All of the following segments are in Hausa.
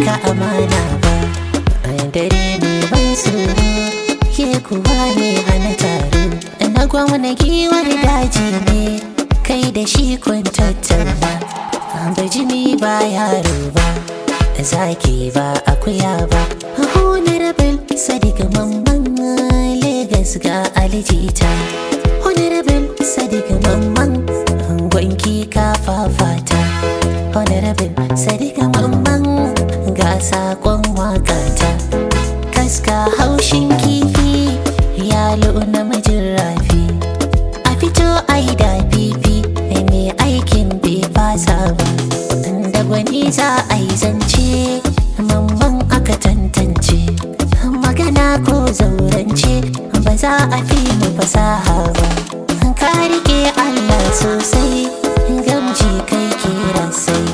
cika amana ba dare mai ban tsoro ke kuwa ne hana taro na gwamna giwar daji ne kai da shi kun tattauna bajimi ba yaro ba zaki ba akuya ba honorable sadiq mamman Legas ga alijita honorable sadiq mamman gwanki ka fafata honorable sadiq mamman ga sakon wakata kaska haushin kifi yalo namijin rafi a fito ai da fifi mai aikin bai fasa ba da gwani za a yi zance mamman aka tantance magana ko zaurance ba za a fi mu fasaha ba ka rike allah sosai gamji kai kira sai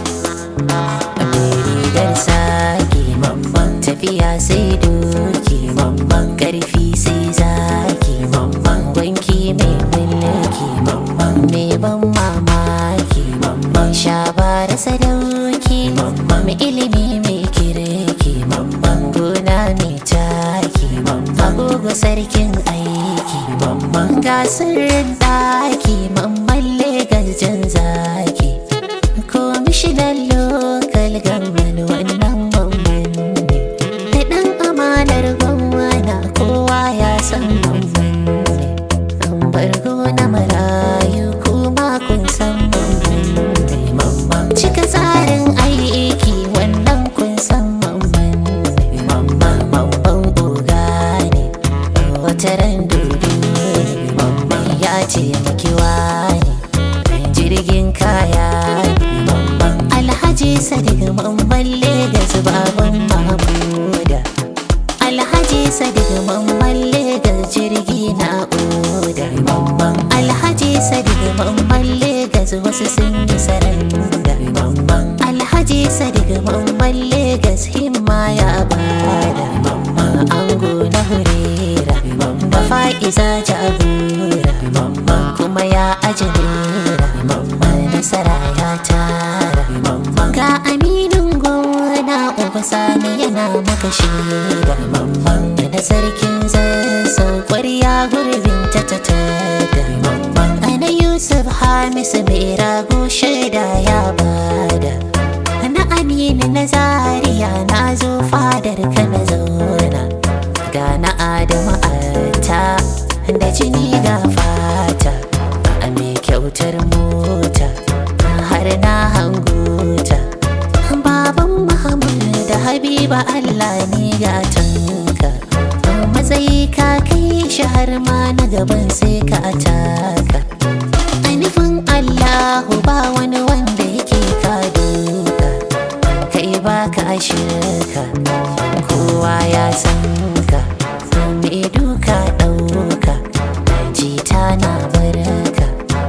rigar sake mamman tafiya sai doki mamman karfi sai zaki mamman wanki mai mulki mamman mai ban mamaki mamman shabara sadauki mamman ilimi mai kirki mamman gona mai taki mamman agogo sarkin aiki mamman gasar daki mamman legas jan zaki komishinan lokal gamman wannan mamman ne da ɗan amanar gwamna kowa ya san mamman ne an bargo na marayu kuma kun san mamman ne mamman cika tsarin aiki wannan kun san mamman ne mamman mamman oga ne wata ran dudu ne mamman ya ce makiwa ne jirgin kaya ne mamman alhaji sadiq mamman legas baban mahmuda alhaji sadiq mamman legas jirgi na oda mamman alhaji sadiq mamman legas wasu sun yi saranda mamman alhaji sadiq mamman legas himma ya bada mamman ango na hurera da fa'iza jagora mamman kuma ya ajinera mamman nasara ya tara mamman ga aminin gona uba sani yana maka shaida mamman da sarkin zazzau kwarya gurbin ta ta tada mamman ana yusuf hamisu mai rago shaida ya bada na aminu na zariya na zo fadar ka na zauna ga na adamu ta da jini ga fata a mai kyautar mota har na hanguta baban muhammad da habiba allah ne gatanka matsayi ka kai shi har ma na gaban sai ka ataka a nufin allahu ba wani wanda yake ka duka kai baka shirka kowa ya san ka mai duka ɗauka jita na barka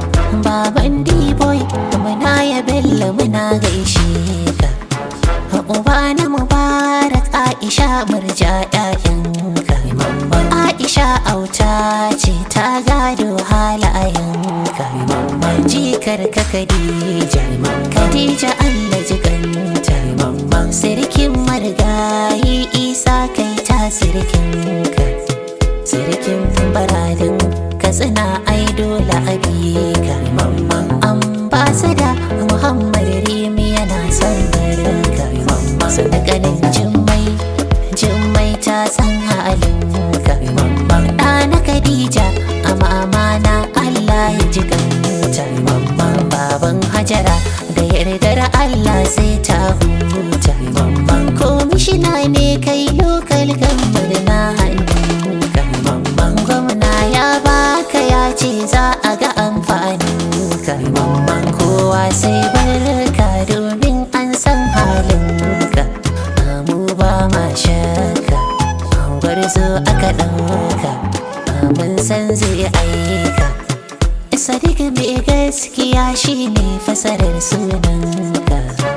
baban d-boy muna ya bello muna gaishe ka uba na mubarak aisha murja ƴaƴanka aisha auta ce ta gado halayenka jikar ka khadija khadija allah jiganta sirkin marigayi isa kai ta sirkinka sirkin baradin katsina ai dole a ka ambasada muhammad rimi yana son barinka sadakanin jimmai jimmai ta san halinka ɗana khadija a mamana allah ya ji kanta baban hajara da yardar allah sai ta huta komishina ne kai lokal gambar na hannunka gwamna ya baka ya ce za a ga amfaninka kowa sai barka domin an san halinka mu ba ma shakka gwarzo aka ɗauka mun san zai aika sadiq mai gaskiya shine fasarar sunanka